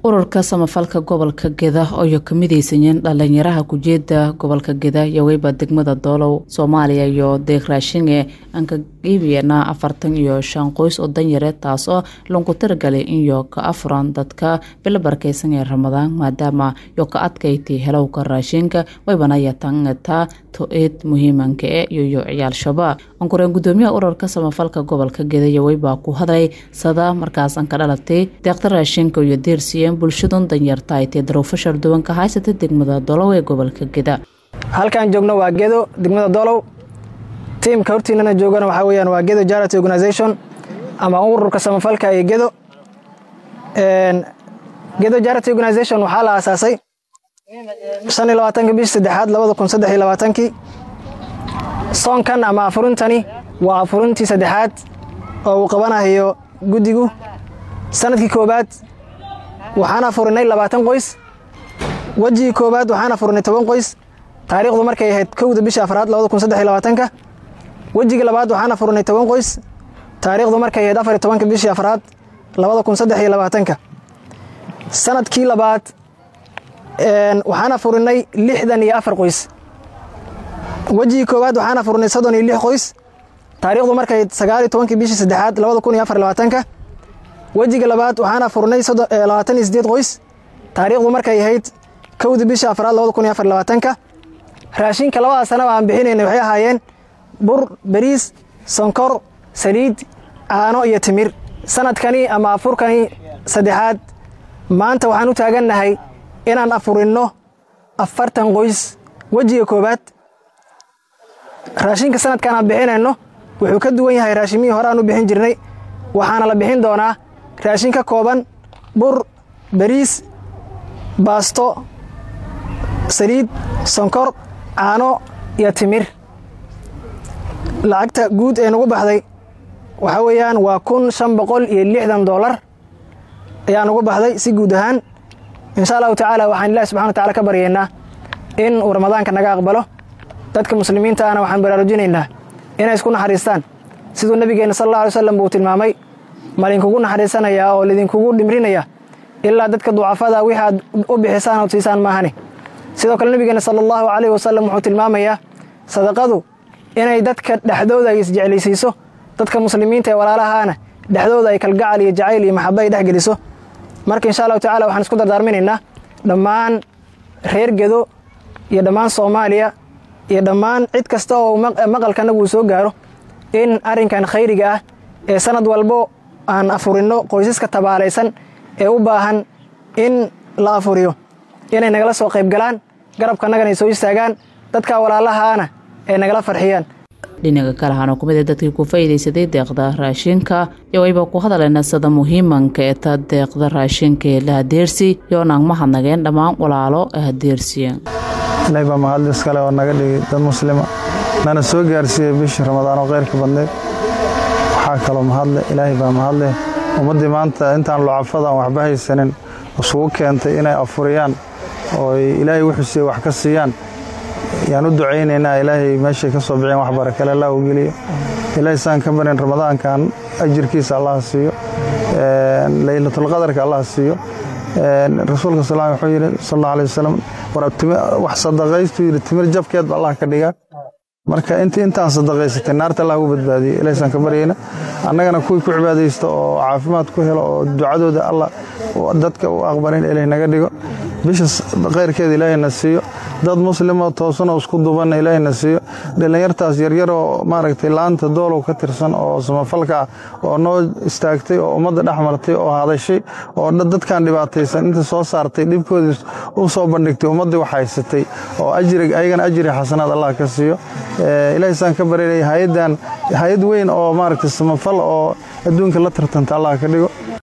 ururka samafalka gobolka geda ooyo ka midaysanyeen dhalinyaraha kujeeda gobolka geda iyo weyba degmada doolow soomaaliya iyo deeq raashinge aan ka iibiyana afartan iyo shan qoys oo danyare taas oo lanku taragalay inyo ka afuran dadka bilo barakeysan ee ramadaan maadaama yo ka adkayti helowka raashinka waybanaya tangata to-eed muhiimanka e iyoyo ciyaal shabaab ankureen gudoomiyaha ururka samafalka gobolka geda iyo weybaa ku hadlay sada markaasan ka dhalatay deeqda raashinka iyo deersiiyeen bulshadun danyarta ay tee daruufo sharduwanka haysata degmada dolow ee gobolka geda halkaan joogno waa gedo degmada dolow tiimka hortiinana joogana waxaa weyaan waa gedo charity organisation ama ururka samafalka ee gedo gedo charity organisation waxaa la aasaasay shan iyo labaatanka bishii saddexaad labada kun saddex iyo labaatankii soonkan ama afurintani waa afurintii saddexaad oo uu qabanayo guddigu sanadkii koobaad waxaan afurinay labaatan qoys wejigii koobaad waxaan afurinay toban qoys taariikhdu markay ahayd kowda bisha afraad labada kun saddex iyo labaatanka wejigii labaad waxaan afurinay toban qoys taariikhdu markay ahayd afar iyo tobanka bishii afraad labada kun saddex iyo labaatanka sanadkii labaad waxaan afurinay lixdan iyo afar qoys wejigii koowaad waxaan afurinay soddon iyo lix qoys taariikhdu markay sagaal iyo tobankii bishii saddexaad labada kun iyo afar labaatanka wejiga labaad waxaan afurinay labaatan iyo sideed qoys taariikhdu markay ahayd kowda bisha afraad labada kun iyo afar labaatanka raashinka labada sanaba aan bixinaynay waxay ahaayeen bur beriis sonkor saliid caano iyo timir sanadkani ama afurkani saddexaad maanta waxaan u taagannahay inaan afurinno afartan qoys wejiga koowaad raashinka sanadkan aan bixinayno wuxuu ka duwan yahay raashimihii hore aan u bixin jirnay waxaana la bixin doonaa raashin ka kooban bur beriis baasto saliid sonkor caano iyo timir lacagta guud ee nagu baxday waxaa weeyaan waa kun shan boqol iyo lixdan doolar ayaa nagu baxday si guud ahaan insha allahu tacaala waxaan ilahi subxana wa tacala ka baryaynaa in uu ramadaanka naga aqbalo dadka muslimiinta ahna waxaan baraarujinaynaa inay isku naxariistaan siduu nebigeenna sal alla alay slam buu tilmaamay malinkugu naxariisanayaa oo lidinkugu dhimrinaya ilaa dadka ducafada wixii aad u bixisaan ood siisaan maahane sidoo kale nebigeena sala allahu calayhi wasalam wuxuu tilmaamayaa sadaqadu inay dadka dhexdooda ay isjeclaysiiso dadka muslimiinta ee walaalahaana dhexdooda ay kalgacal iyo jacayl iyo maxaba ay dhex geliso marka insha allahu tacala waxaan isku dardaarminaynaa dhammaan reer gedo iyo dhammaan soomaaliya iyo dhammaan cid kasta oo maqalkanagu uu soo gaaro in arrinkan khayriga ah ee sanad walbo aan afurinno qoysaska tabaalaysan ee u baahan in la afuriyo inay nagala soo qayb galaan garabkanagana ay soo istaagaan dadka walaalahaana ay nagala farxiyaan dhinaca kale waxaana kumid a dadkii ku faa'iidaysaday deeqda raashinka iyo wayba ku hadaleyna sida muhiimanka ee ta deeqda raashinka ee la hadeersi yoonaan mahadnageen dhammaan walaalo ee hadeersiya ilaahay baa mahadli iskale oo naga dhigay dad muslima nana soo gaarsiiyey bishii ramadaan oo khayrka badneed waxaa kaloo mahadle ilaahay baa mahadleh ummaddii maanta intaan lucafada aan waxba haysanin isugu keentay inay afuriyaan oo ilaahay wuxuu siiyey wax ka siiyaan yaan u ducaynaynaa ilaahay meeshay ka soo bixiyeen wax barakale allah u geliyo ilaahay saan ka barin ramadaankan ajirkiisa allah siiyo laylatulqadarka allah siiyo rasuulka sal wuxuu yidhi sal alla alay wasalam wax sadaqaystuu yidhi timir jabkeedba allah ka dhigaa marka intii intaan sadaqaysatay naarta allah ugu badbaadiyey ilaahsaan ka baryayna annagana kuwii ku cibaadaysto oo caafimaad ku helo oo ducadooda allah dadka u aqbalin ilaah naga dhigo bisha khayrkeeda ilaahayna siiyo dad muslimo toosanoo isku dubanna ilaahayna siiyo dhallinyartaas yaryaroo maaragtay laanta doolow ka tirsan oo samafalka ah oo noo istaagtay oo ummadda dhex martay oo hadashay oo dadkan dhibaataysan inta soo saartay dhibkoodii u soo bandhigtay ummaddii wax haysatay oo ajrig ayagana ajri xasanaad allah ka siiyo ilaahay saan ka barinaya hay-addan hay-ad weyn oo maaragtay samafal oo adduunka la tartanta allah ka dhigo